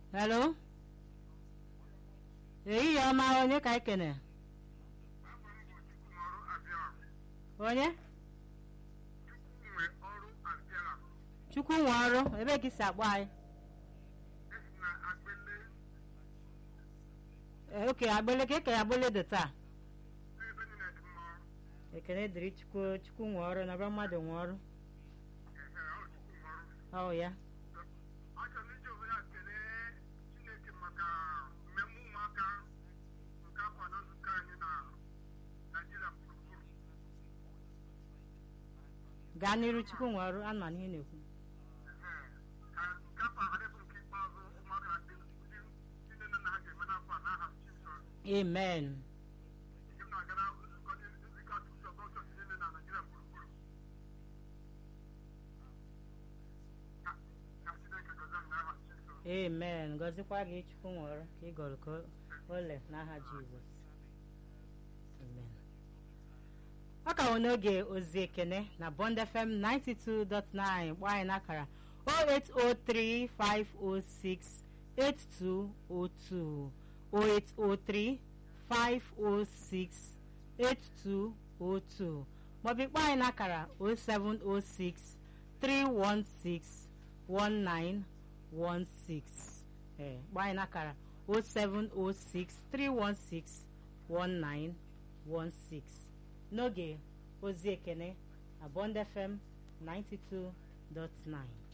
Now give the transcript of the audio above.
hello ehihie ọma onye ka anyị kene onye chukwu nwe ọrụ ebe ka isi akpọ anyị Ee, oke agbele ka eke agbele dị taa ekene dịrị chukwu chukwu nwe ọrụ na ọbịa mmadụ nwe ọrụ ọ ya achọrọ iji ohere a kelee chineke maka mmemme ụmụaka nke afọ na nzukọ anyị na naijiria gburugburu gaa n'iru chukwu nwe ọrụ anụ ma n'ihe na-ekwu Ee, ka nke afọ a ghara ịbụ nke ikpeazụ ụmụaka na ndị ndị ndị nne na nna ha ga-eme n'afọ a n'aha Jizọs amen nke m na-agara nzukọ ndị nzukọ atụtụ ọzọ chọọchị niile na naijiria gburugburu ka ka chineke gọzie m n'aha Jizọs amen gọzikwa gị chukwu nwe ọrụ ka ị gọrọ ka ole n'aha jizọs amen ọ ka nwere n'oge ozi ekene na bond fm 92.9 kpọọ anyị n'akara 0803506 8202 0803 506 8202 maọbụ ịkpọ anyị n'akara 0706 316 1916 ee kpọọ anyị n'akara 0706 316 1916 n'oge ozi ekene na bond fm 92.9